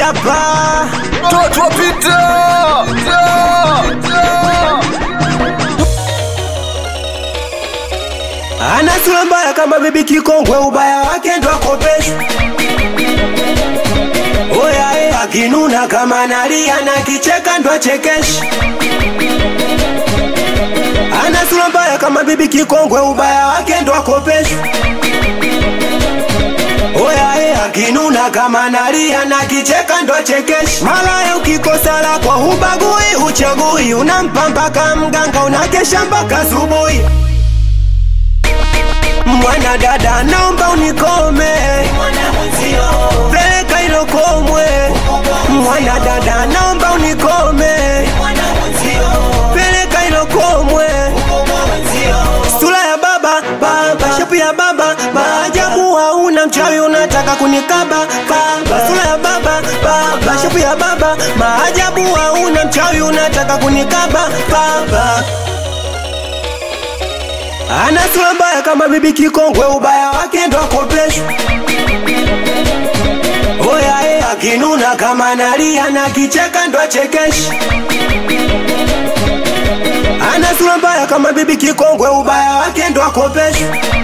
hapa Toto pita ana sura mbaya kama bibi kikongwe, ubaya wake ndo akopeshwa. Oya e, akinuna kama nalia na kicheka ndo achekeshi. Ana sura mbaya kama bibi kikongwe, ubaya wake ndo akopeshwa. Oya e, akinuna kama nalia na kicheka ndo achekeshi. Malaya ukikosa lako hubagui, uchagui, unampa mpaka mganga, unakesha mpaka asubuhi. Mwana dada naomba unikome, peleka hilo komwe. Mwana dada naomba unikome, peleka hilo komwe. Sura ya baba baba, shepu ya baba maajabu, hauna mchawi unataka kunikaba kaba. Sura ya baba baba, shepu ya baba maajabu, hauna mchawi unataka kunikaba baba. Ana sura mbaya kama bibi kikongwe, ubaya wake ndo akopeshwa. Oya e, akinuna kama nalia na kicheka ndo achekeshi. Ana sura mbaya kama bibi kikongwe, ubaya wake ndo akopeshwa.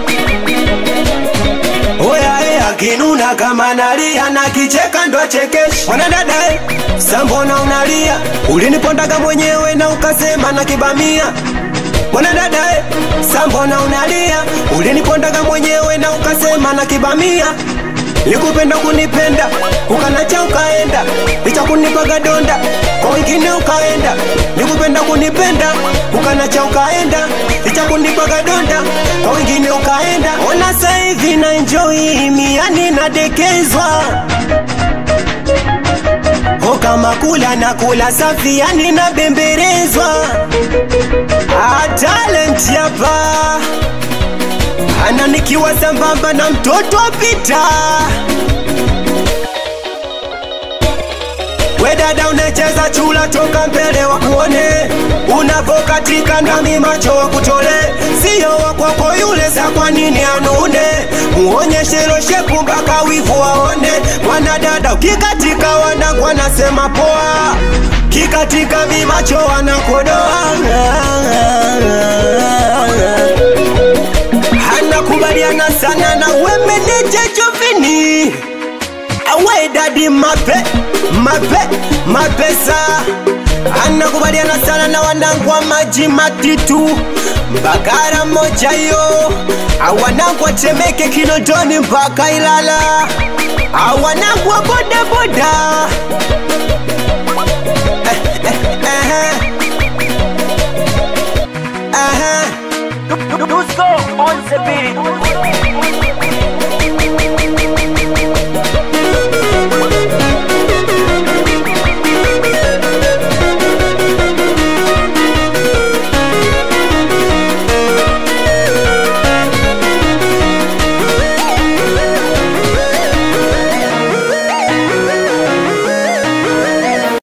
Oya e, akinuna kama nalia na kicheka ndo achekeshi. Mwanadada e, sambona unalia? Ulinipondaga mwenyewe na ukasema na kibamia Mwana dada e, sambona unalia? Ulinipondaga mwenyewe na ukasema na kibamia. Likupenda kunipenda ukanacha ukaenda, licha kunipaga donda kwa wengine ukaenda. Likupenda kunipenda ukanacha ukaenda, licha kunipaga donda kwa wengine ukaenda. Ona sasa hivi na enjoy miani nadekezwa Ho kama kula na kula safi yani nabemberezwa Ah, talent hapa ana nikiwa sambamba na mtoto pita we dada unacheza chula toka mbele wa kuone unavokatika ndami macho wa kutole sio wakwako yule sa kwa nini anune muonyeshe loshepu mpaka wivu waone mwanadada ukikatika wanangu wanasema poa kikatika mimacho wanakodoa anakubaliana sana na wemeneja jovini awe dadi mape mape mapesa anakubaliana sana na wanangu wa maji matitu mbagara moja yo awanangu watemeke kinondoni mpaka ilala awanangu wa bodaboda